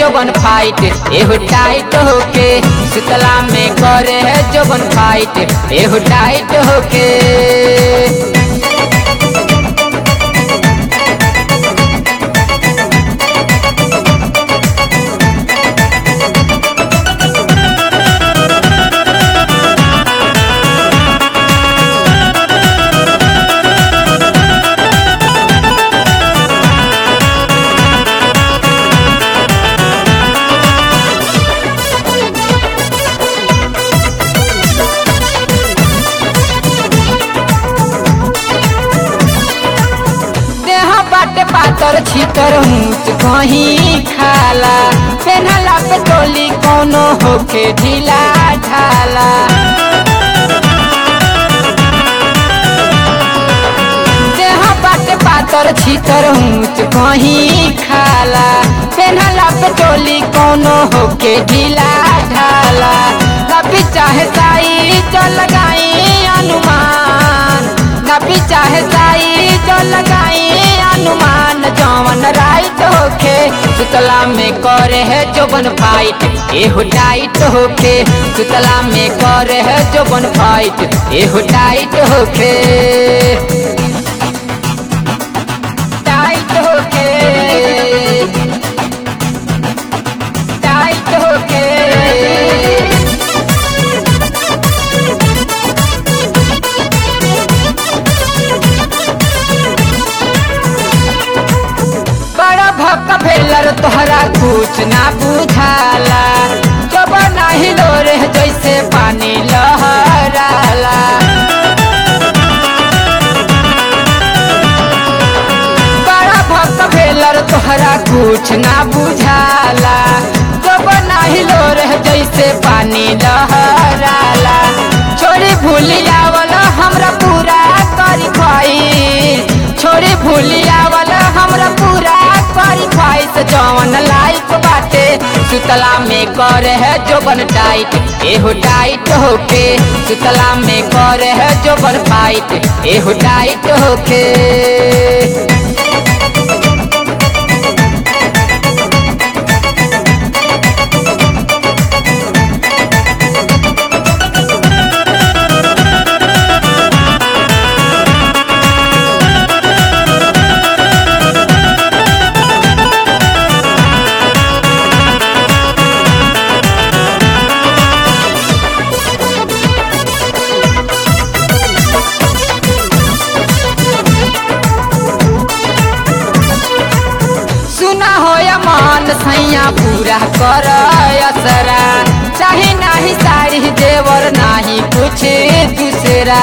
जोबन फाइट एहो टाइट होके सुतला में करे है जोबन फाइट एहो टाइट होके देह बाटे पातर छितर ऊंच कहीं खाला पेनहला पे टोली कोनो होके ढीला ढाला देह बाटे पातर छितर ऊंच कहीं खाला पेनहला पे टोली कोनो होके ढीला ढाला कभी चाहे साई जो लगाई अनुमान कभी चाहे साई जो लगाई अनुमान जवन राइट होके सुतला में करे है जोबन फाइट एहो टाइट होके सुतला में करे है जोबन फाइट एहो टाइट होके टाइट होके टाइट होके बड़ा भक्क भेलर तोहरा कुछ ना बुझाला जब नाही लोरे जैसे पानी लहराला बड़ा भक्क भेलर तोहरा कुछ ना बुझाला जब नाही लोरे जैसे पानी लहराला छोड़ी भूलिया वाला हमरा पूरा करी खाई छोड़ी भूलिया वाला हमरा पूरा करी ख्वाहिश जवन लाइफ बाटे सुतला में करे है जोबन टाइट एहो टाइट होके सुतला में करे है जोबन फाइट एहो टाइट होके सुना हो या मान सैया पूरा कर असरा चाहे नाही साड़ी देवर नाही कुछ दूसरा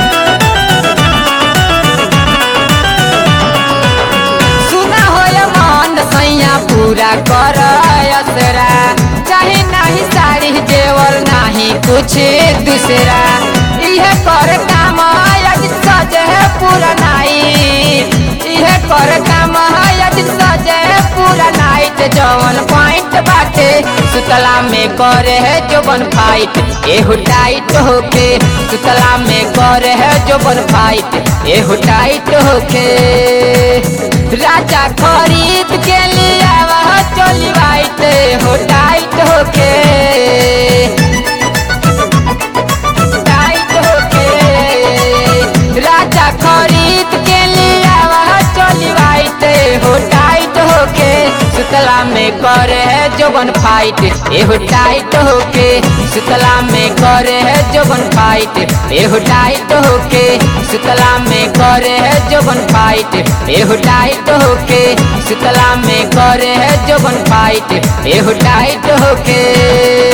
सुना हो या मान सैया पूरा कर असरा चाहे नाही साड़ी देवर नाही कुछ दूसरा इहे कर काम यदि सजे पूरा नाई इहे कर काम यदि सजे पूरा नाइट जवन पॉइंट बाटे सुतला में करे है जोबन फाइट एहो टाइट होके सुतला में करे है जोबन फाइट एहो टाइट होके राजा खरीद के लिया वह चोली वाइट हो टाइट होके टाइट होके राजा खरीद के लिया वह चोली वाइट हो टाइट होके सुतला में करे है जोबन फाइट एहो टाइट होके सुतला में करे है जोबन फाइट एहो टाइट होके सुतला में करे है जोबन फाइट एहो टाइट होके सुतला में करे है जोबन फाइट एहो टाइट होके